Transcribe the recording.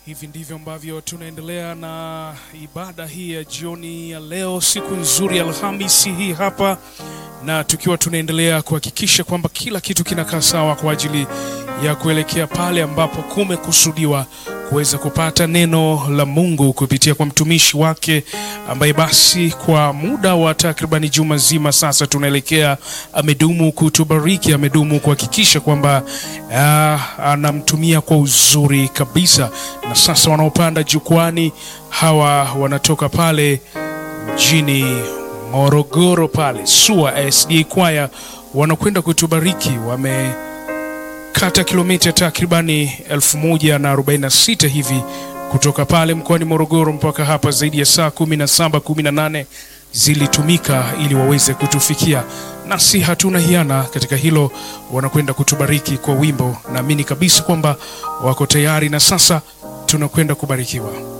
Hivi ndivyo ambavyo tunaendelea na ibada hii ya jioni ya leo, siku nzuri ya Alhamisi hii hapa, na tukiwa tunaendelea kuhakikisha kwamba kila kitu kinakaa sawa kwa ajili ya kuelekea pale ambapo kumekusudiwa kuweza kupata neno la Mungu kupitia kwa mtumishi wake ambaye basi kwa muda wa takribani juma zima sasa tunaelekea, amedumu kutubariki, amedumu kuhakikisha kwamba ah, anamtumia kwa uzuri kabisa. Na sasa wanaopanda jukwani hawa wanatoka pale mjini Morogoro pale SUA SDA Kwaya wanakwenda kutubariki wame kata kilomita takribani 1046 hivi kutoka pale mkoani Morogoro mpaka hapa, zaidi ya saa 17 18 zilitumika ili waweze kutufikia, nasi hatuna hiana katika hilo. Wanakwenda kutubariki kwa wimbo, naamini kabisa kwamba wako tayari, na sasa tunakwenda kubarikiwa.